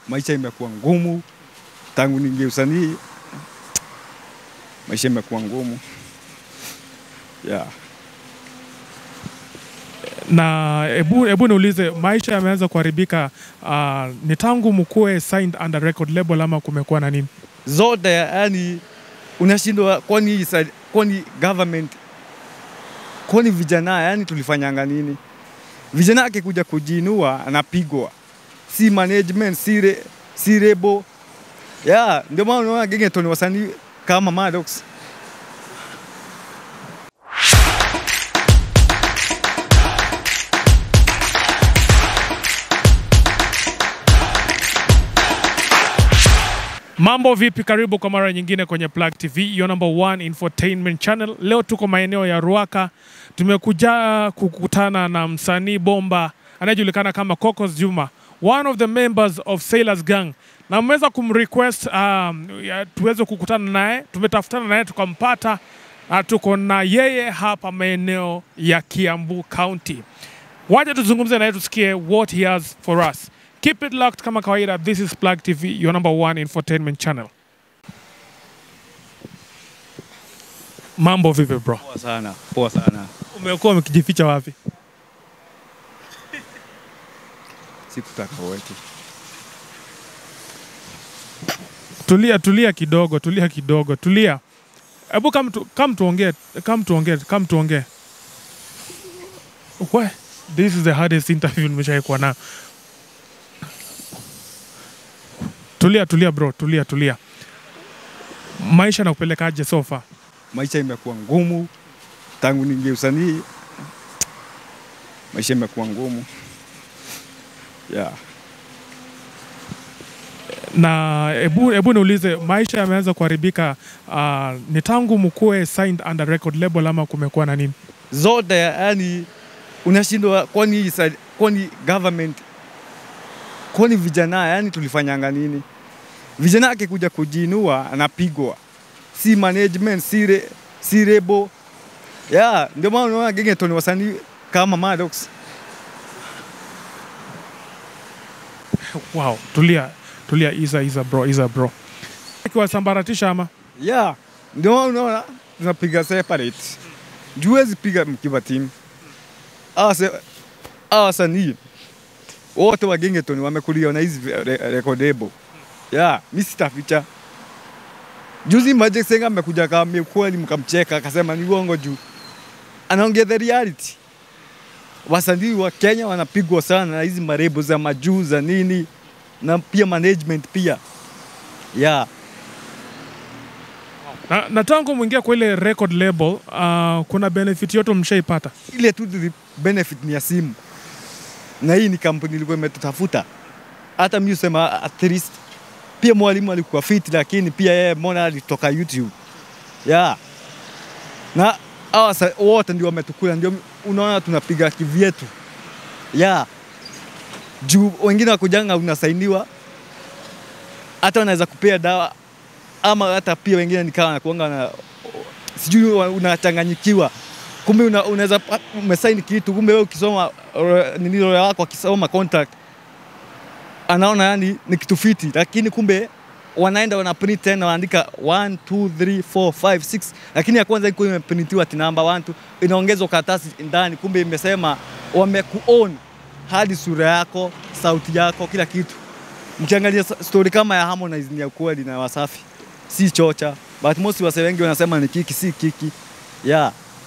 maisha imekuwa ngumu tangu niingie usanii, maisha imekuwa ngumu yeah. na hebu hebu niulize, maisha yameanza kuharibika uh, ni tangu mkuwe signed under record label ama kumekuwa na nini? zote yani unashindwa kwani isa- kwani government kwani vijana yani tulifanyanga nini vijana akikuja kujiinua anapigwa si management si, re, si rebo yeah, ndio maana unaona Gengeton wasanii kama Maddox Mambo vipi? Karibu kwa mara nyingine kwenye Plug TV, your number one infotainment channel. Leo tuko maeneo ya Ruaka, tumekuja kukutana na msanii bomba anayejulikana kama Cocos Juma, one of the members of Sailors Gang, na mmeweza kumrequest um, ya- tuweze kukutana naye. Tumetafutana naye tukampata. Uh, tuko na yeye hapa maeneo ya Kiambu County. Wacha tuzungumze naye tusikie what he has for us. Keep it locked kama kawaida. This is Plug TV, your number one infotainment channel. Mambo vipi bro? poa sana poa sana Umekuwa umekijificha wapi? sikutaka uweke Tulia, tulia kidogo, tulia kidogo, tulia. Hebu kam tu, kam tuongee, kam tuongee, kam tuongee. We, this is the hardest interview nimeshawahi kuwa nayo. Tulia, tulia bro, tulia, tulia. Maisha nakupelekaje so far? maisha imekuwa ngumu tangu niingie usanii, maisha imekuwa ngumu yeah. na hebu hebu niulize, maisha yameanza kuharibika uh, ni tangu mkuwe signed under record label ama kumekuwa na nini? zote yani unashindwa kwani isa- kwani government kwani vijana yani tulifanyanga nini vijana akikuja kujiinua anapigwa si management si, re, si rebo yeah, ndio maana unaona Gengeton wasanii kama Maddox Wow, tulia tulia, isa isa bro, isa bro, ikiwasambaratisha ama yeah, ndio maana unaona tunapiga separate juwezi piga mkiwa timu Hawa se- hawa wasanii wote wa Gengeton wamekulia na hizi re- record label yeah, mi sitaficha juzi Magic Senga amekuja kaambia kweli, mkamcheka akasema ni uongo juu anaongea the reality. Wasanii wa Kenya wanapigwa sana na hizi marebo za majuu za nini na pia management pia yeah. na, na tangu mwingia kwa ile record label uh, kuna benefit yote mshaipata? ile tu the benefit ni ya simu, na hii ni kampuni ilikuwa imetutafuta. Hata mi usema at least pia mwalimu alikuwa fit, lakini pia yeye mbona alitoka YouTube yeah. na hawa sa- wote ndio wametukula, ndio unaona tunapiga kivyetu yeah. juu wengine wakujanga unasainiwa, hata wanaweza kupea dawa ama hata pia wengine nikawa nakuanga na sijui wa- unachanganyikiwa kumbe una, unaweza pa- umesaini kitu kumbe wewe ukisoma uh, nini lawyer wako akisoma contract anaona yani ni kitu fiti, lakini kumbe wanaenda wana print tena wanaandika 1 2 3 4 5 6 lakini ya kwanza iko imeprintiwa ati namba 1 2 inaongezwa karatasi ndani, kumbe imesema wamekuown hadi sura yako, sauti yako, kila kitu. Mkiangalia sa- story kama ya Harmonize ni ya kweli na Wasafi, si chocha, but most wase wengi wanasema ni kiki, si kiki yeah.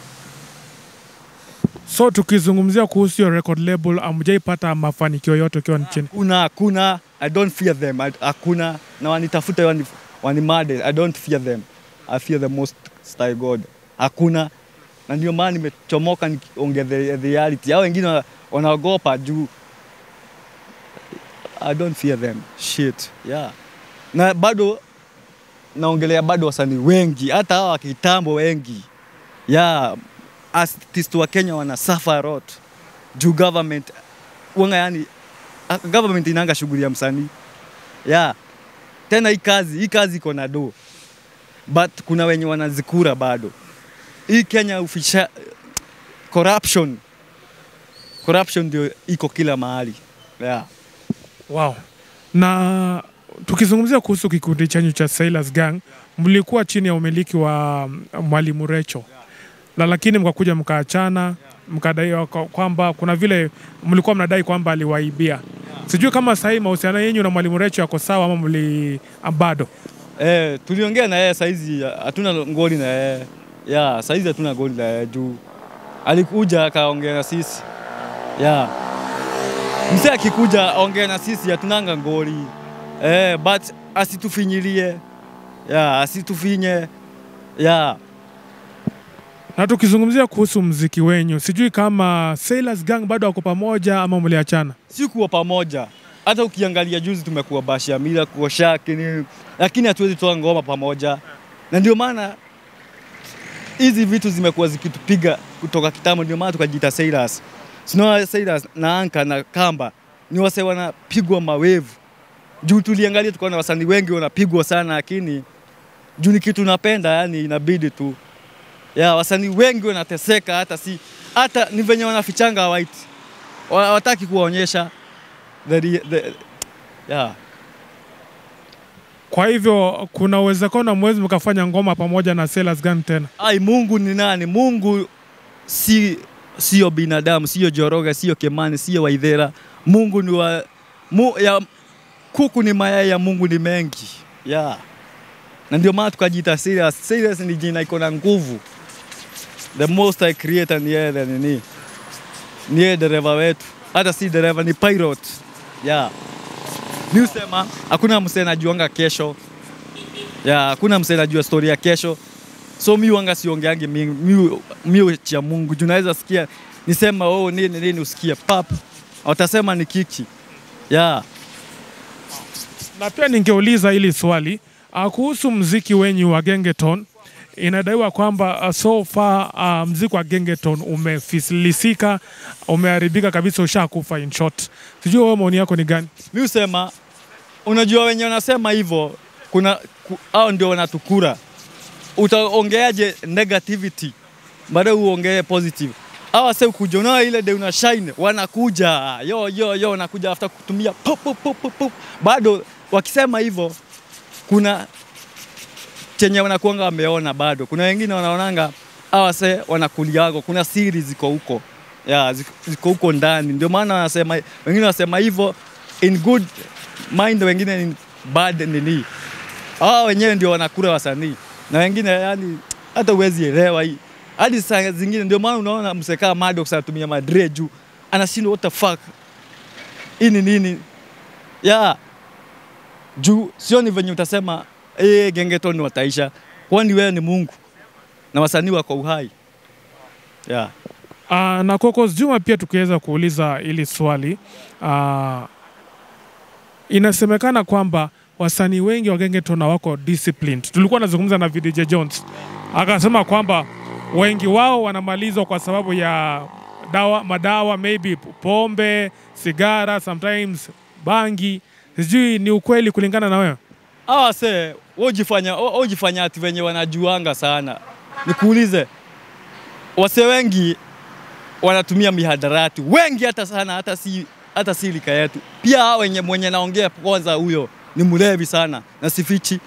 So tukizungumzia kuhusu hiyo record label, amjaipata mafanikio yote ukiwa nchini? Kuna hakuna, I don't fear them. I- Hakuna na wanitafuta wani, wanimade. I don't fear them. I fear the most high God. Hakuna, na ndio maana nimechomoka nikiongea the, the reality. Hao wengine wana- wanaogopa juu I don't fear them. Shit. Yeah. Na bado naongelea bado wasanii wengi, hata hawa wa kitambo wengi. Yeah. Artist wa Kenya wana suffer a lot juu government wanga yani Ah, government inanga shughuli ya msanii yeah. Tena hii kazi hii kazi iko na do but kuna wenye wanazikura bado. Hii Kenya ufisha corruption corruption ndio iko kila mahali yeah. Wow. Na tukizungumzia kuhusu kikundi chenyu cha Sailors Gang, mlikuwa chini ya umiliki wa mm, Mwalimu Recho na lakini mkakuja mkaachana, mkadai kwa- kwamba kuna vile mlikuwa mnadai kwamba aliwaibia. Sijui kama sahii mahusiano yenyu na Mwalimu Recho yako sawa ama mli bado? Eh, tuliongea na yeye saizi hatuna ngoli na yeye. Ya, saizi hatuna ngoli na yeye juu alikuja akaongea na sisi. Ya. Mzee akikuja aongea na sisi hatunanga ngoli. Eh, but asitufinyilie. Ya, asitufinye. Ya. Na tukizungumzia kuhusu mziki wenyu, sijui kama Sailors Gang bado wako pamoja ama mliachana? si kuwa pamoja. Hata ukiangalia juzi tumekuwa Basha Mila kuoshaki nini, lakini hatuwezi toa ngoma pamoja, na ndio maana hizi vitu zimekuwa zikitupiga kutoka kitambo, ndio maana tukajiita Sailors. Sinaona Sailors na Anka na Kamba ni wase wanapigwa mawevu juu tuliangalia tukaona wasanii wengi wanapigwa sana, lakini juu ni kitu napenda, yani inabidi tu ya wasanii wengi wanateseka, hata si hata ni venye wanafichanga white hawataki kuwaonyesha the, re- the, yeah. Kwa hivyo kuna uwezekano mwezi mkafanya ngoma pamoja na Sailors Gang tena. Ai, Mungu ni nani? Mungu si sio binadamu, sio Joroga, sio Kemani, sio Waithera. Mungu ni wa mu, ya, kuku ni mayai ya Mungu ni mengi yeah. Na ndio maana tukajiita serious. Serious ni jina iko na nguvu. The most I creator ni yeye nini, ni yeye dereva wetu, hata si dereva, ni pilot yeah. Mi husema hakuna msee anajuanga kesho yeah, hakuna msee anajua story ya kesho so mi wanga siongeangi mi, mi, mi cha Mungu juu naweza sikia nisema oh, nini nini usikie pap watasema ni kiki yeah. Na pia ningeuliza hili swali uh, kuhusu mziki wenyu wa Gengeton. Inadaiwa kwamba uh, so far uh, mziki wa Gengeton umefilisika, umeharibika kabisa, ushakufa in short. Sijui wewe maoni yako ni gani? Mi husema unajua wenye wanasema hivyo kuna ku, hao ndio wanatukura. Utaongeaje negativity baada uongee positive? Hawa sasa kuja unaona ile de una shine wanakuja yo yo yo wanakuja after kutumia pop pop pop pop, pop. Bado wakisema hivyo kuna chenye wanakuanga wameona bado. Kuna wengine wanaonanga hawa se wanakuliago, kuna siri ziko huko ya ziko ziko huko ndani, ndio maana wanasema, wengine wanasema hivyo in good mind, wengine in bad nini. Hawa wenyewe ndio wanakula wasanii na wengine yani hata uwezi elewa hii hadi saa zingine, ndio maana unaona msekaa Maddox anatumia madre juu anashindwa what the fuck, hii ni nini ya juu sioni venye utasema eh, Gengeton wataisha, kwani wewe ni Mungu na wasanii wako uhai yeah. Uh, na Cocos Juma pia tukiweza kuuliza hili swali uh, inasemekana kwamba wasanii wengi wa Gengeton wako disciplined. Tulikuwa nazungumza na VDJ Jones akasema kwamba wengi wao wanamalizwa kwa sababu ya dawa, madawa maybe pombe, sigara, sometimes bangi. Sijui ni ukweli kulingana na wewe? Hawa se wojifanya wojifanya ati venye wanajuanga sana. Nikuulize, wase wengi wanatumia mihadarati wengi, hata sana, hata si hata si lika yetu. Pia hao wenye mwenye naongea kwanza, huyo ni mlevi sana na sifichi.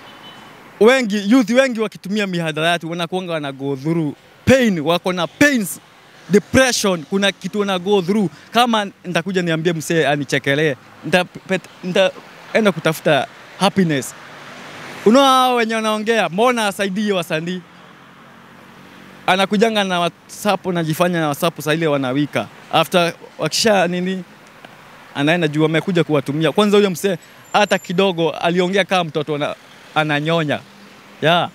Wengi youth wengi wakitumia mihadarati wanakuanga wana go through pain, wako na pains depression, kuna kitu wana go through. Kama nitakuja niambie msee anichekelee, nitapet- nitaenda kutafuta happiness. Unaona hao wenye wanaongea, mbona asaidie wasanii? Anakujanga na WhatsApp, najifanya na WhatsApp saa ile wanawika after wakisha nini, anaenda juu amekuja kuwatumia. Kwanza huyo msee hata kidogo aliongea kama mtoto ana, ananyonya yeah.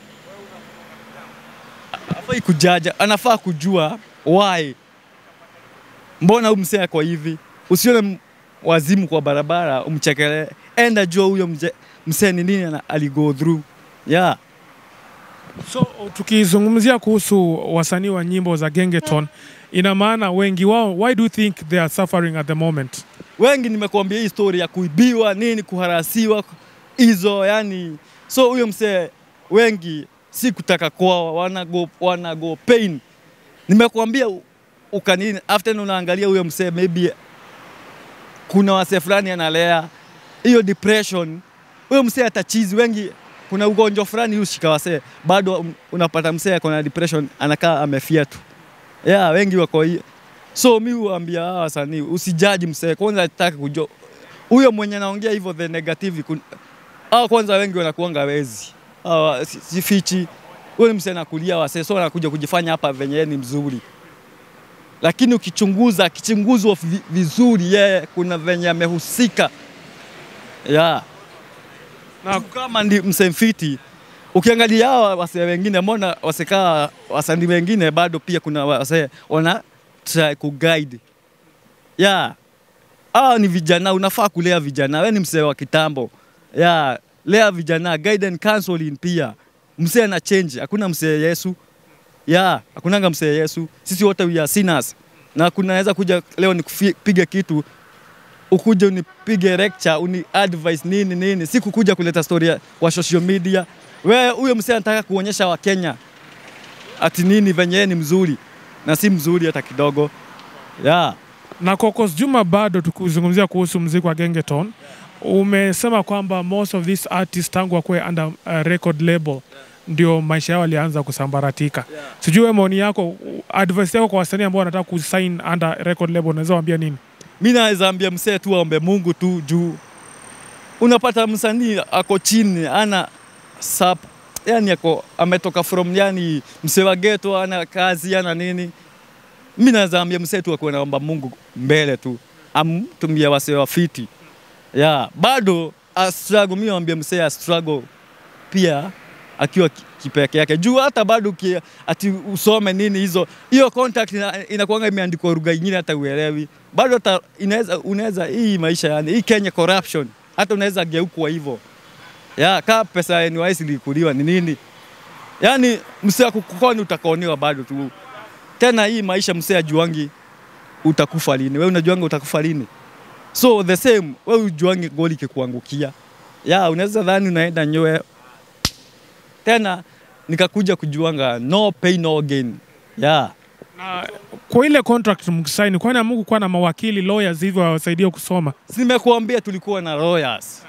Afai kujaja, anafaa kujua why, mbona huyu msee ako hivi. Usione m- wazimu kwa barabara umchekelee, enda jua huyo mje- msee ni nini ana- aligo through yeah. So tukizungumzia kuhusu wasanii wa nyimbo za Gengeton, ina maana wengi wao, why do you think they are suffering at the moment? wengi nimekuambia hii story ya kuibiwa nini, kuharasiwa hizo, yani so huyo msee wengi si kutaka kwao, wanago, wanago pain. Nimekuambia u- ukanini after unaangalia huyo msee maybe kuna wasee fulani analea hiyo depression, huyo msee atachizi. Wengi kuna ugonjwa fulani ushika wasee, bado un- unapata msee ako na depression, anakaa amefia tu. Yeah, wengi wako hiyo. So mi huambia hawa wasanii usijaji msee, kwanza nataka kujua huyo mwenye anaongea hivyo the negative kun... Hawa kwanza wengi wanakuanga wezi. Hawa si- sifichi. Huyo ni msee anakulia wasee, so anakuja kujifanya hapa venye yeye ni mzuri. Lakini ukichunguza, akichunguzwa vi- vizuri, yeye kuna venye amehusika. Yeah. Na- Na kama ndi msemfiti ukiangalia hawa wasee wengine, mbona wasekaa wasanii wengine bado pia kuna wasee wana try kuguide. Yeah. Hawa ni vijana, unafaa kulea vijana. Wewe ni msee wa kitambo. Yeah. Lea vijana, guide and counseling pia. Msee ana change, hakuna msee Yesu. Yeah, hakunanga msee Yesu. Sisi wote we are sinners. Na kunaweza kuja leo nikupiga kitu ukuje unipige lecture uni advice nini nini, si kukuja kuleta story ya- kwa social media. Wewe huyo msee anataka kuonyesha Wakenya ati nini venye yeye ni mzuri na si mzuri hata kidogo. Yeah. na Cocos Juma, bado tukizungumzia kuhusu mziki wa Gengeton, umesema kwamba most of these artists tangu wakuwe under uh, record label ndio maisha yao yalianza kusambaratika. Sijui wewe maoni yako, advice yako kwa wasanii ambao wanataka kusign under record label, unaweza waambia nini? mi naweza ambia msee tu aombe Mungu tu juu unapata msanii ako chini ana sap yani ako ametoka from yani msee wa ghetto ana kazi ana nini. Mi naweza ambia msee tu akuwe naomba Mungu mbele tu amtumie wasee wa fiti yeah. Bado a struggle, mi naambia msee a struggle pia akiwa ki- kipeke yake juu hata bado ki, ati usome nini hizo hiyo contact ina, inakuanga imeandikwa lugha nyingine hata uelewi bado hata inaweza unaweza hii maisha yani hii Kenya corruption hata unaweza geukwa hivyo ya kaa pesa ya NYS ilikuliwa ni nini yani msee akukukoni utakoniwa bado tu tena hii maisha msee ajuangi utakufa lini wewe unajuanga utakufa lini so the same wewe ujuangi goli kikuangukia ya unaweza dhani unaenda nyoe tena nikakuja kujuanga no pay no gain yeah. Na kwa ile contract mkisaini, kwani Mungu kuwa na mawakili lawyers hivyo wawasaidie kusoma? Si nimekuambia tulikuwa na lawyers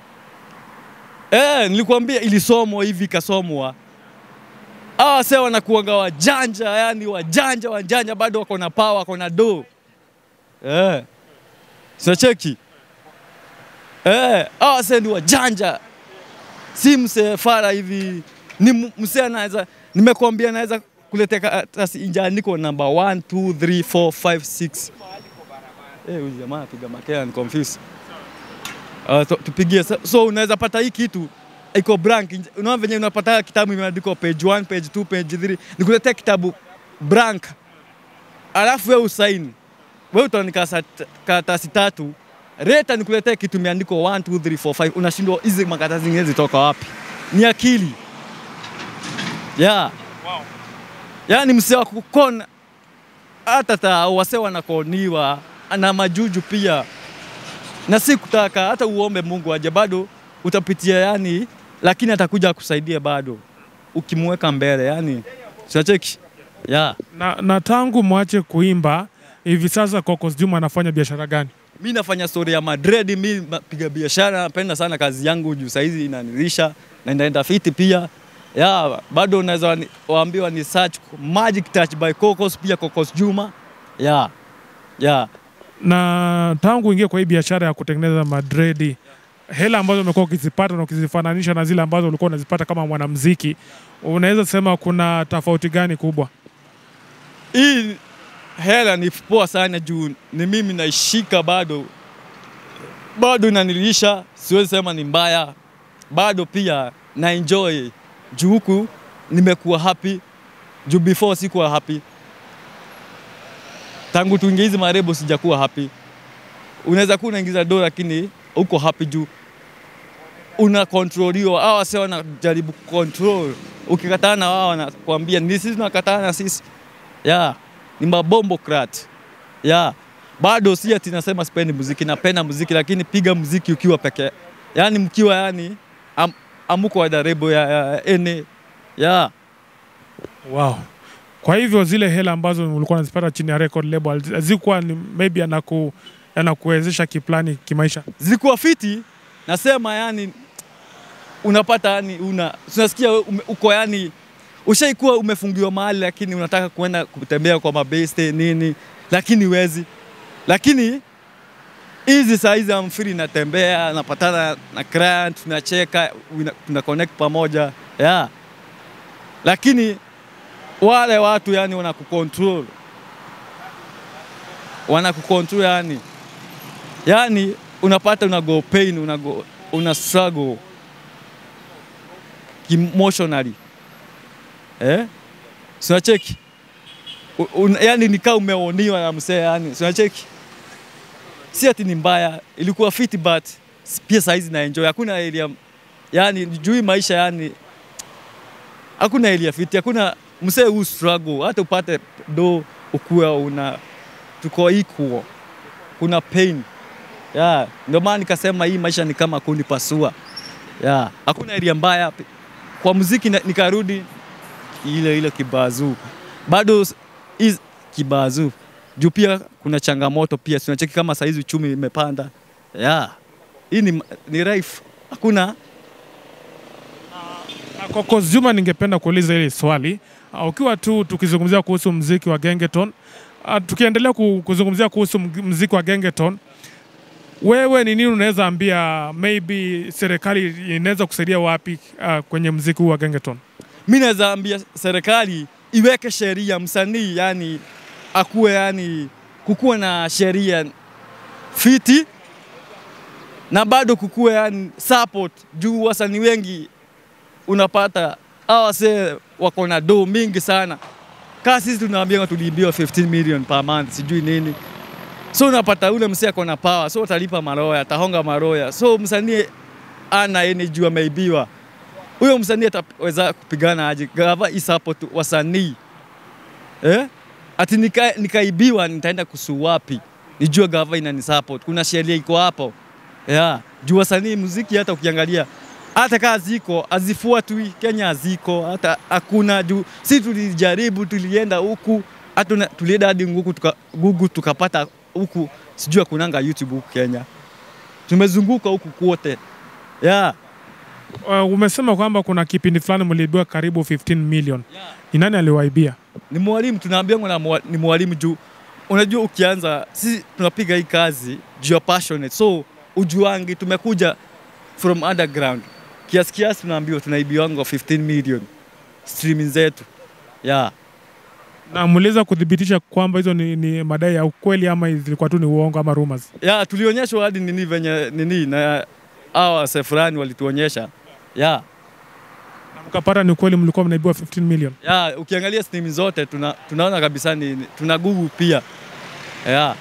eh, nilikuambia ilisomwa hivi ikasomwa. Hawa wase wanakuanga wajanja, yani wajanja wajanja, bado wako na power, wako na do eh, sinacheki eh, hawa wase ni wajanja, si msee fara hivi, ni m- msee anaweza, nimekuambia anaweza kuletea karatasi injaandiko namba 1 2 3 4 5 6 Eh, huyu jamaa anapiga makea ni confused. Uh, so, tupigie so, so unaweza pata hii kitu iko blank. Unaona venye unapata kitabu imeandikwa page 1, page 2, page 3. Nikuletea kitabu blank. Alafu wewe usaini. Wewe utaandika sat- karatasi tatu. Reta nikuletea kitu imeandikwa 1 2 3 4 5. Unashindwa hizi makaratasi zingine zitoka wapi? Ni akili. Yeah. Wow. Yaani msee wa kukona hata ta wase wanakoniwa na majuju pia, na si kutaka hata uombe Mungu aje, bado utapitia yani, lakini atakuja akusaidia bado ukimweka mbele, yani sinacheki yeah. Na, na tangu mwache kuimba hivi sasa Cocos Juma anafanya biashara gani? Mi nafanya story ya Madrid, mi napiga biashara, napenda sana kazi yangu juu saizi inanilisha na inaenda fiti pia ya bado unaweza wani- waambiwa ni search Magic Touch by Cocos, pia Cocos Juma ya ya Na tangu uingie kwa hii biashara ya kutengeneza madredi, hela ambazo umekuwa ukizipata na ukizifananisha na zile ambazo ulikuwa unazipata kama mwanamuziki, unaweza sema kuna tofauti gani kubwa? hii hela ni poa sana juu ni mimi naishika bado, bado inanilisha, siwezi sema ni mbaya, bado pia na enjoy juu huku nimekuwa happy juu before sikuwa happy. Tangu tuingie hizi marebo sijakuwa happy. Unaweza kuwa unaingiza dola lakini uko happy juu una kontroliwa. Hawa wase wanajaribu control, ukikataa na wao wanakuambia ni sisi tunakataa na sisi ya ni mabombokrat ya bado si ati nasema sipendi muziki, napenda muziki, lakini piga muziki ukiwa peke, yani mkiwa yani am, amuko wadarebo ya, ya ene ya Wow. Kwa hivyo zile hela ambazo ulikuwa unazipata chini ya record label hazikuwa ni maybe anaku anakuwezesha kiplani kimaisha. zilikuwa fiti nasema yani unapata yani una unasikia ume, uko yani ushaikuwa umefungiwa mahali lakini unataka kuenda kutembea kwa mabeste nini lakini wezi lakini hizi saa hizi I'm free natembea napatana na client tunacheka una- tuna connect pamoja yeah. lakini wale watu yani wanakucontrol wanakucontrol yani yani unapata una go pain una, go, una struggle emotionally eh? Sinacheki yani nikaa umeoniwa na msee yani, sinacheki si ati ni mbaya, ilikuwa fiti but pia saizi na enjoy. Hakuna area yani juu hii maisha yani, hakuna area fiti, hakuna msee huu struggle, hata upate do ukuwa una tuko equal, kuna pain yeah. Ndio maana nikasema hii maisha ni kama kunipasua yeah. Hakuna area mbaya kwa muziki, na- nikarudi ile ile kibazuu bado s- is kibazuu juu pia kuna changamoto pia, tunacheki kama saizi uchumi imepanda yeah. Hii ni, ni life, hakuna Na Kwa Coach Juma, ningependa kuuliza hili swali uh, ukiwa tu tukizungumzia kuhusu mziki wa Gengeton uh, tukiendelea ku- kuzungumzia kuhusu mg- mziki wa Gengeton, wewe ni nini unaweza ambia maybe serikali inaweza kusaidia wapi uh, kwenye mziki huu wa Gengeton? mi naweza ambia serikali iweke sheria msanii yani akuwe yani kukuwe na sheria fiti na bado kukuwe yani support juu wasanii wengi unapata hawa wasee wako na do mingi sana kaa sisi tunaambiwa tuliibiwa 15 million per month sijui nini so unapata ule msee ako na power so utalipa maroya atahonga maroya so msanii ana ene juu ameibiwa huyo msanii ataweza kupigana aje? Gava isapo tu wasanii eh? Ati nika, nikaibiwa nitaenda kusuu wapi? Nijue gava inani support, kuna sheria iko hapo yeah. Juu wasanii muziki, hata ukiangalia hata kaa ziko hazifuatwi Kenya, haziko hata hakuna. Juu si tulijaribu, tulienda huku hata una- tulienda hadi nguku tuka, Google tukapata huku, sijui akunanga YouTube huku Kenya, tumezunguka huku kwote yeah. Uh, umesema kwamba kuna kipindi fulani mliibiwa karibu 15 million. Yeah. Ni nani aliwaibia? ni mwalimu tunaambia na mwa- ni mwalimu juu unajua ukianza sisi tunapiga hii kazi juu ya passionate so ujuangi tumekuja from underground kiasi kiasi tunaambiwa tunaibiwanga 15 million streaming zetu yeah. Na mliweza kudhibitisha kwamba hizo ni, ni madai ya ukweli ama zilikuwa tu ni uongo ama rumors? yeah, tulionyeshwa hadi nini venye nini na hawa wase fulani walituonyesha yeah. Na mkapata ni ukweli mlikuwa mnaibiwa 15 million. yeah, ukiangalia stream zote tuna, tunaona kabisa ni, ni- tuna Google pia yeah.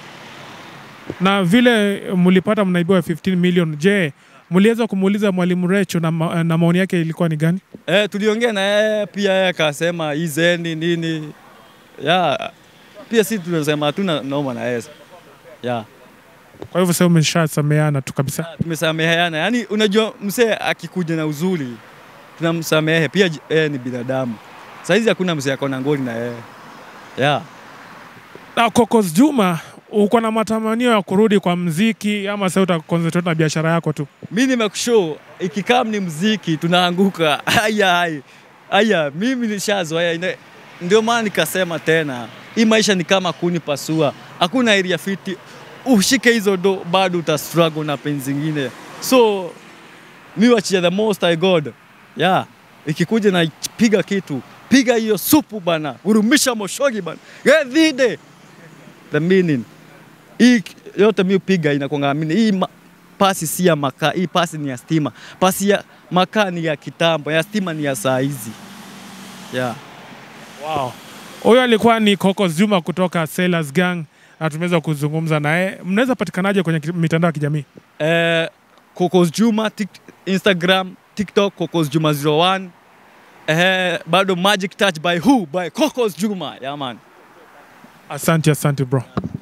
Na vile mlipata mnaibiwa 15 million, je, mliweza kumuuliza mwalimu Recho na, ma, na maoni yake ilikuwa ni gani? Eh, tuliongea na yeye pia, yeye akasema izeni nini ya pia si tunasema hatuna noma na yeye ya Kwa hivyo sasa umeshasameana tu kabisa. tumesameheana. Yani unajua msee akikuja na uzuri tunamsamehe pia, j- yeye ni binadamu. Saizi hakuna msee ako na ngori na yeye ya Na Kokos Juma, uko na matamanio ya kurudi kwa mziki ama sasa utaconcentrate na biashara yako tu? mi nimekushow ikikam ni mziki tunaanguka aya aya aya, mimi nishazoea ina- ndio maana nikasema tena hii maisha ni kama kuni pasua, hakuna area fiti. Ushike hizo do bado uta struggle na penzi zingine, so mi wachia the most high God yeah. Ikikuja na piga kitu piga hiyo supu bana, urumisha moshogi bana, gedhide the meaning hii k- yote mi upiga inakwanga amini hii ma, pasi si ya makaa, hii pasi ni ya stima. Pasi ya makaa ni ya kitambo, ya stima ni ya saa hizi yeah. Wow. Huyo alikuwa ni Kokos Juma kutoka Sailors Gang na tumeweza kuzungumza naye. Mnaweza patikanaje kwenye ki- mitandao ya kijamii? Eh, Kokos Juma tik, Instagram, TikTok Kokos Juma 01 eh, bado Magic Touch by who by Kokos Juma yeah man. Asante, asante bro.